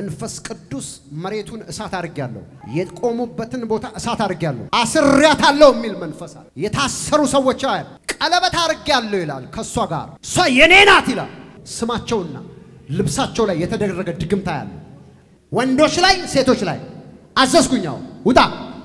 መንፈስ ቅዱስ መሬቱን እሳት አድርጌያለሁ፣ የቆሙበትን ቦታ እሳት አድርጌያለሁ፣ አስሬያታለሁ የሚል መንፈስ አለ። የታሰሩ ሰዎች አያል ቀለበት አድርጌያለሁ ይላል። ከእሷ ጋር እሷ የኔ ናት ይላል። ስማቸውና ልብሳቸው ላይ የተደረገ ድግምታ ያለ ወንዶች ላይ ሴቶች ላይ አዘዝኩኛው ውጣ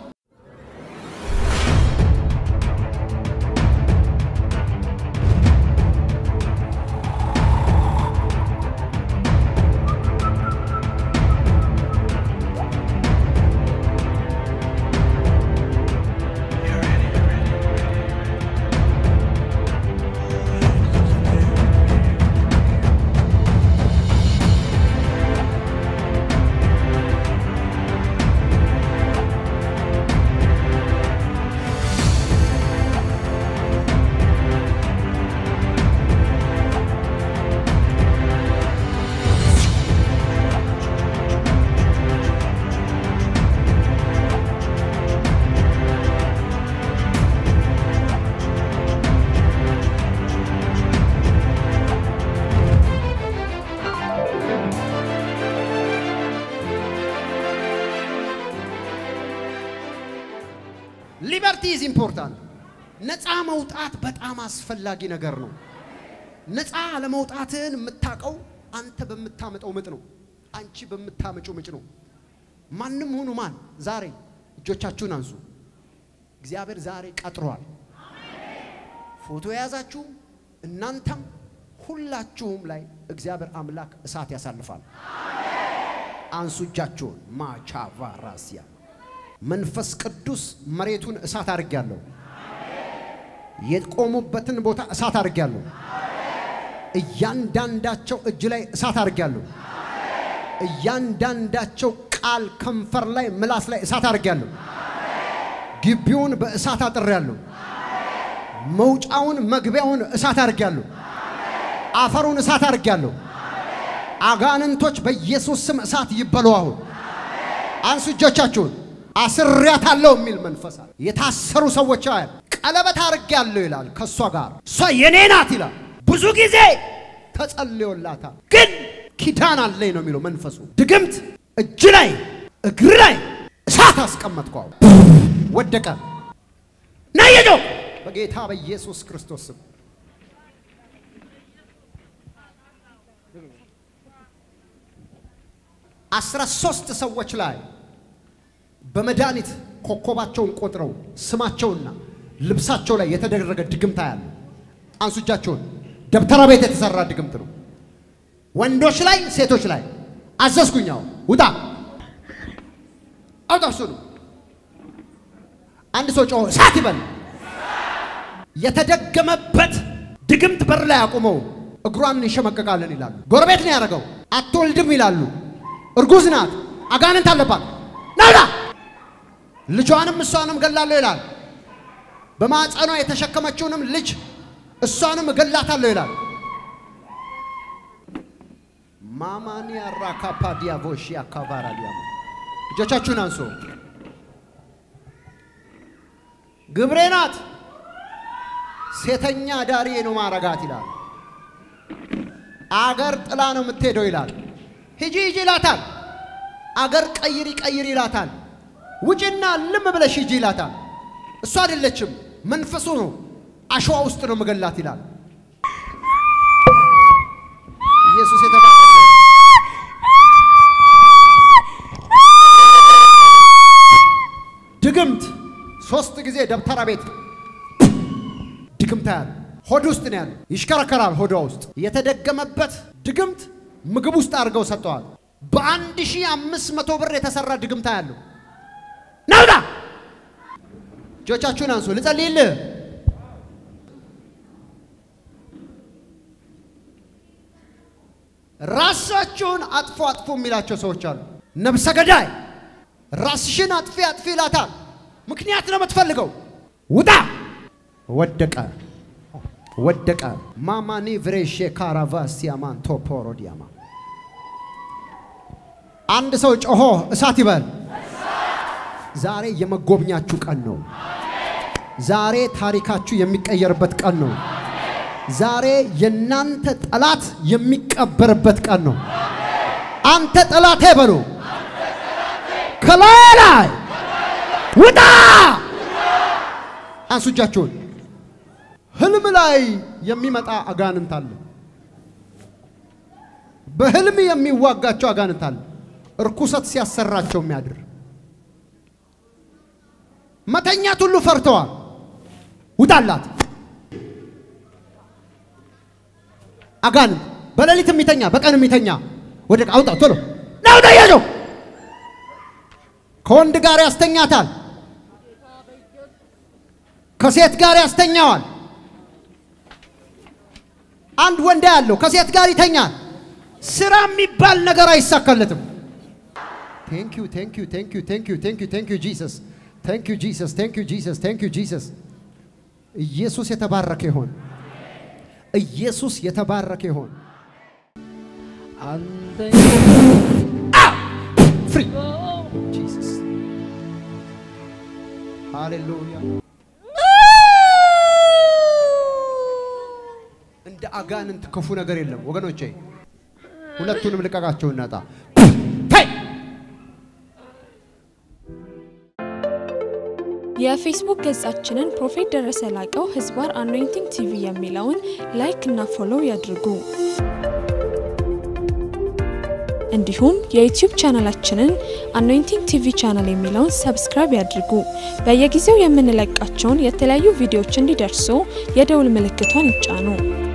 ሊበርቲ ኢዝ ኢምፖርታንት። ነፃ መውጣት በጣም አስፈላጊ ነገር ነው። ነፃ ለመውጣትህን የምታውቀው አንተ በምታመጠው ምጥ ነው። አንቺ በምታመጪው ምጭ ነው። ማንም ሁኑ ማን ዛሬ እጆቻችሁን አንሱ። እግዚአብሔር ዛሬ ቀጥሯል። ፎቶ የያዛችሁ እናንተም ሁላችሁም ላይ እግዚአብሔር አምላክ እሳት ያሳልፋል። አንሱ እጃችሁን ማቻቫራሲያ መንፈስ ቅዱስ መሬቱን እሳት አድርጌያለሁ። የቆሙበትን ቦታ እሳት አድርጌያለሁ። እያንዳንዳቸው እጅ ላይ እሳት አድርጌያለሁ። እያንዳንዳቸው ቃል ከንፈር ላይ ምላስ ላይ እሳት አድርጌያለሁ። ግቢውን በእሳት አጥሬያለሁ። መውጫውን መግቢያውን እሳት አድርጌያለሁ። አፈሩን እሳት አድርጌያለሁ። አጋንንቶች በኢየሱስ ስም እሳት ይበሉ። አሁን አንሱ እጆቻችሁን። አስሬያታለሁ የሚል መንፈስ አለ። የታሰሩ ሰዎች አያል ቀለበት አድርጌያለሁ ይላል። ከእሷ ጋር እሷ የኔ ናት ይላል። ብዙ ጊዜ ተጸልዮላታል፣ ግን ኪዳን አለኝ ነው የሚለው መንፈሱ። ድግምት እጅ ላይ እግር ላይ እሳት አስቀመጥኩ። አሁን ወደቀ። ናየጆ በጌታ በኢየሱስ ክርስቶስ ስም አስራ ሶስት ሰዎች ላይ በመድኃኒት ኮከባቸውን ቆጥረው ስማቸውና ልብሳቸው ላይ የተደረገ ድግምታ ያለ አንሱ እጃቸውን። ደብተራ ቤት የተሰራ ድግምት ነው። ወንዶች ላይ ሴቶች ላይ አዘዝኩኛው ውጣ አውጣ። እሱ ነው። አንድ ሰው ጮሆ እሳት ይበል። የተደገመበት ድግምት በር ላይ አቁመው እግሯን እንሸመቀቃለን ይላሉ። ጎረቤት ነው ያደረገው። አትወልድም ይላሉ። እርጉዝ ናት፣ አጋንንት አለባት። ናውጣ ልጇንም እሷንም እገላለሁ ይላል። በማፀኗ የተሸከመችውንም ልጅ እሷንም እገላታለሁ ይላል። ማማኒያ ራካፓ ዲያቮሽ ያካባራ ዲያማ እጆቻችሁን አንሶ ግብሬ ናት ሴተኛ ዳሪ ነው ማረጋት ይላል። አገር ጥላ ነው የምትሄደው ይላል። ሂጂ ሂጂ ይላታል። አገር ቀይሪ ቀይሪ ይላታል። ውጭና ልም ብለሽ ሂጂ ይላታል። እሱ አይደለችም፣ መንፈሱ ነው። አሸዋ ውስጥ ነው መገላት ይላል። ኢየሱስ የተባረከ ድግምት ሶስት ጊዜ ደብተራ ቤት ድግምታ ያለ ሆድ ውስጥ ነው ያለ፣ ይሽከረከራል ሆዷ ውስጥ የተደገመበት ድግምት ምግብ ውስጥ አድርገው ሰጥተዋል። በአንድ ሺህ አምስት መቶ ብር የተሰራ ድግምታ ያለው ናውጣ እጆቻችሁን አንሱ፣ ልጸልይልህ። ራሳችሁን አጥፎ አጥፎ የሚላቸው ሰዎች አሉ። ነብሰ ገዳይ ራስሽን አጥፊ አጥፊ ይላታል። ምክንያት ነው የምትፈልገው። ውጣ። ወደቀ ወደቀ። ማማኒ ቭሬሼ ካራቫ ሲያማን ቶፖሮዲያማ አንድ ሰው ጮሆ እሳት ይበል። ዛሬ የመጎብኛችሁ ቀን ነው። ዛሬ ታሪካችሁ የሚቀየርበት ቀን ነው። ዛሬ የእናንተ ጠላት የሚቀበርበት ቀን ነው። አንተ ጠላቴ በሉ ከላይ ላይ ውጣ። አንሱ እጃችሁን። ህልም ላይ የሚመጣ አጋንንት አለ። በህልም የሚዋጋቸው አጋንንት አለ። እርኩሰት ሲያሰራቸው የሚያድር መተኛት ሁሉ ፈርተዋል። ውጣላት አጋንንት በሌሊት የሚተኛ በቀን የሚተኛ ወደ አውጣ ቶሎ ናውጣ ያለው ከወንድ ጋር ያስተኛታል። ከሴት ጋር ያስተኛዋል። አንድ ወንድ ያለው ከሴት ጋር ይተኛል። ስራ የሚባል ነገር አይሳካለትም። ቴንክ ዩ ቴንክ ዩ ቴንክ ዩ ቴንክ ዩ ቴንክ ዩ ቴንክ ዩ ጂሰስ ቴንክ ዩ ጂሰስ ቴንክ ዩ ጂሰስ ቴንክ ዩ ጂሰስ። ኢየሱስ የተባረከ ይሆን። ኢየሱስ የተባረከ ይሆን። ፍሪ ጂሰስ ሃሌሉያ። እንደ አጋንንት ክፉ ነገር የለም ወገኖቼ። ሁለቱንም ልቀቃቸው እናጣ የፌስቡክ ገጻችንን ፕሮፌት ደረሰ ላቀው ህዝባር አኖይንቲንግ ቲቪ የሚለውን ላይክ እና ፎሎው ያድርጉ። እንዲሁም የዩቲዩብ ቻናላችንን አኖይንቲንግ ቲቪ ቻናል የሚለውን ሰብስክራይብ ያድርጉ። በየጊዜው የምንለቃቸውን የተለያዩ ቪዲዮዎች እንዲደርሱ የደውል ምልክቷን ይጫኑ።